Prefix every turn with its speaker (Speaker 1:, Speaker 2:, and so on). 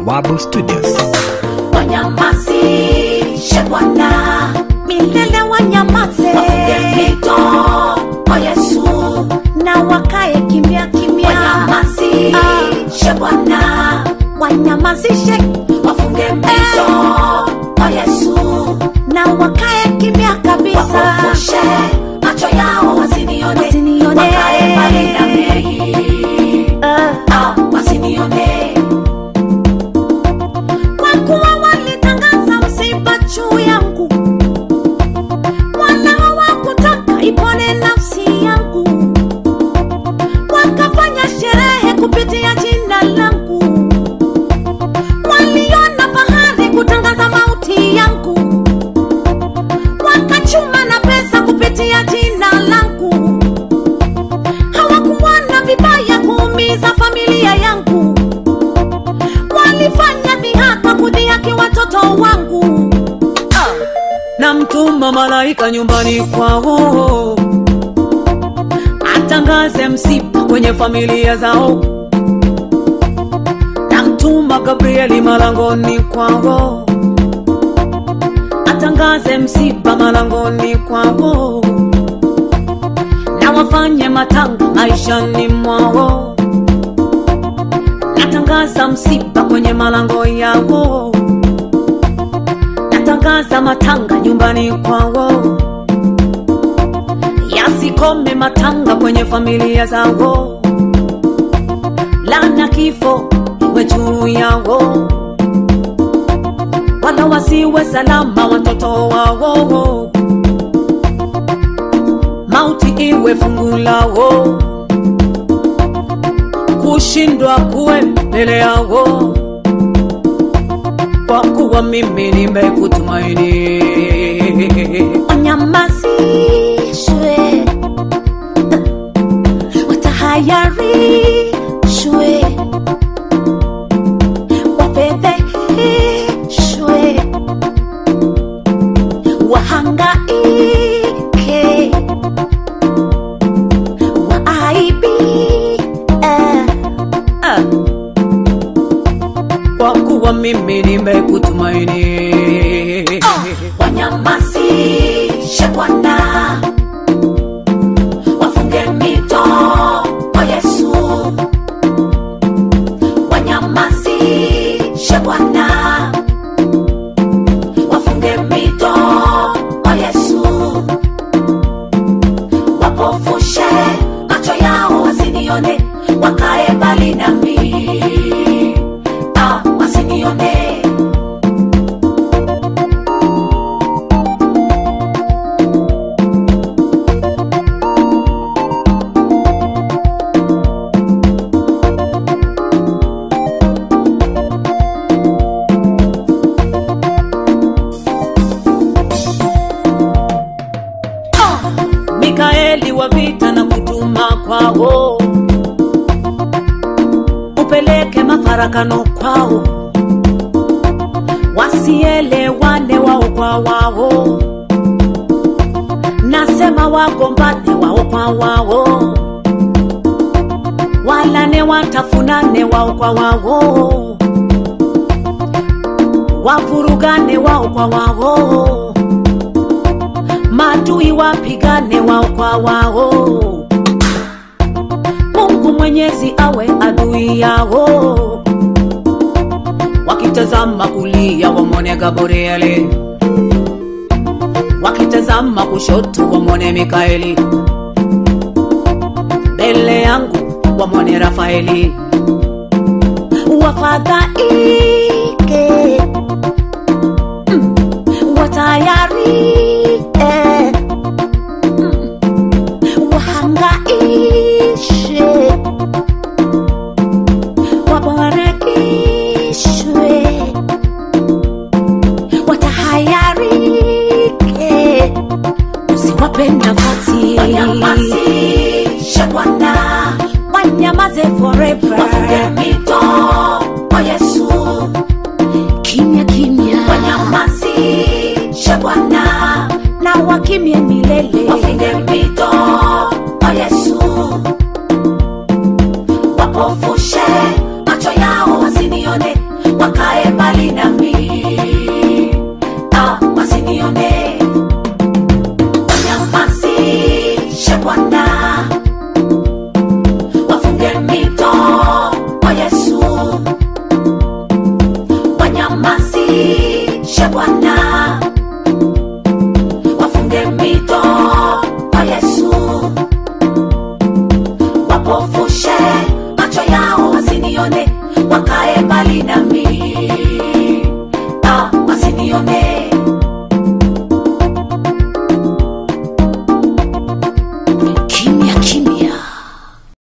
Speaker 1: Bawabu Studios.
Speaker 2: wanyamazishe Bwana,
Speaker 3: milele wanyamaze
Speaker 2: wafunge mito kwa Yesu,
Speaker 3: na wakae kimya kimya
Speaker 2: wanyamazishe Bwana,
Speaker 3: wanyamazishe
Speaker 2: wafunge mito kwa Yesu,
Speaker 3: na wakae kimya kabisa
Speaker 2: wapofushe macho yao wasinione,
Speaker 3: Wasinione.
Speaker 2: wakae mbali na mimi,
Speaker 3: Ah.
Speaker 2: ah, wasinione
Speaker 3: kwa kuwa walitangaza msiba juu yangu wala hawakutaka ipone nafsi yangu wakafanya sherehe kupitia jina langu waliona fahari kutangaza mauti yangu wakachuma na pesa kupitia jina langu hawakuona vibaya kuumiza familia yangu walifanya dhihaka kudhihaki watoto wangu
Speaker 4: na mtuma malaika nyumbani kwao atangaze msiba kwenye familia zao na mtuma gabrieli malangoni kwao atangaze msiba malangoni kwao na wafanye matanga maishani mwao natangaza msiba kwenye malango yao natangaza matanga nyumbani kwao yasikome matanga kwenye familia zao lana kifo iwe juu yao wala wasiwe salama watoto wao mauti iwe fungu lao kushindwa kuwe mbele yao kwa kuwa mimi nimekutumaini
Speaker 3: wanyamazishwe watahayarishwe wafedheheshwe wahangaike waaibie
Speaker 4: Ah. kwa kuwa mimi nimekutumaini
Speaker 2: wanyamazishe Bwana, wafunge mito kwa Yesu, wanyamazishe Bwana, wafunge mito kwa Yesu, wapofushe macho yao wasinione, wakae mbali nami, ah, wasinione
Speaker 4: mikaeli wa vita na kutuma kwao upeleke mafarakano kwao wasielewane wao kwa wao nasema wagombane wao kwa wao walane watafunane wao kwa wao wavurugane wao kwa wao maadui wapigane wao kwa wao mungu mwenyezi awe adui yao wakitazama kulia wamwone gabrieli wakitazama kushoto wamwone mikaeli mbele yangu wamwone rafaeli
Speaker 3: wafadhaike Mm. watayarike Mm. wahangaishe wabarakishwe watahayarike usiwape nafasi
Speaker 2: wanyamazishe Bwana,
Speaker 3: wanyamaze forever
Speaker 2: wafunge mito kwa Yesu,
Speaker 3: kimya kimya
Speaker 2: wanyamazishe Bwana,
Speaker 3: na wakimye milele
Speaker 2: wafunge mito kwa Yesu, wapofushe macho yao wasinione, waka Bwana. Wafunge mito kwa Yesu, wanyamazishe Bwana. Wafunge mito kwa Yesu, wapofushe macho yao wasinione, wakae mbali nami.